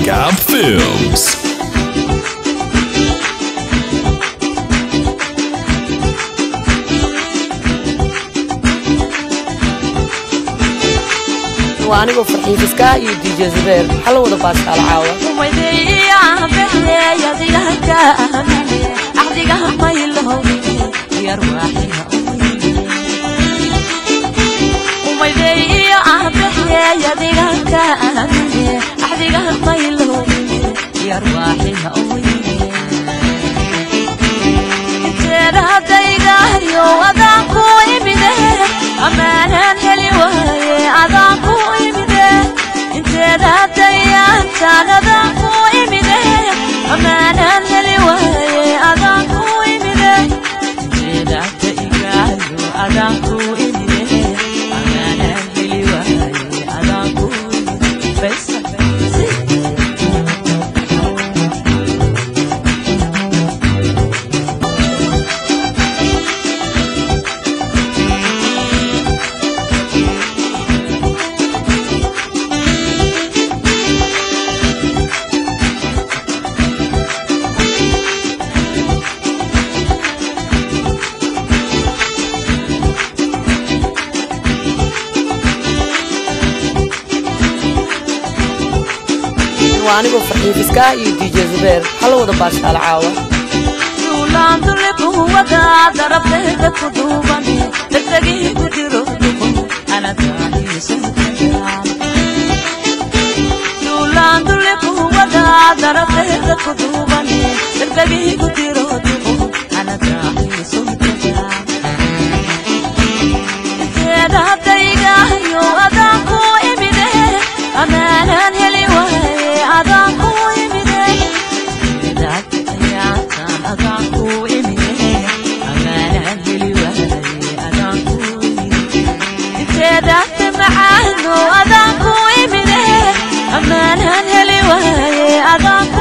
Gab Films. waa anigoo farxiifiska iyo dj zubeer hala wada baastaal caawa amaanan heli waaye adaan ku imide inteeda dayaantaan adaan ku imide amaanan heli waaye adaan ku imide inteeda daigaayo adaan ku imide amaanan heli waaye adaan ku imide besa waa anigoo farxiifiska iyo dj zubeer hala wada baastaal caawa duulaandulibuwada darabteeda ku duuban degdegii ku jiro dubo duulaandulibuwada darabteeda ku duuban degdegii ku jiro dubo anadaahiiso inteeda daygayo adaan ku imide amaanan heli waaye adaan ku imide inteedaate macaano adaan ku imide amaanan heli waaye adaan ku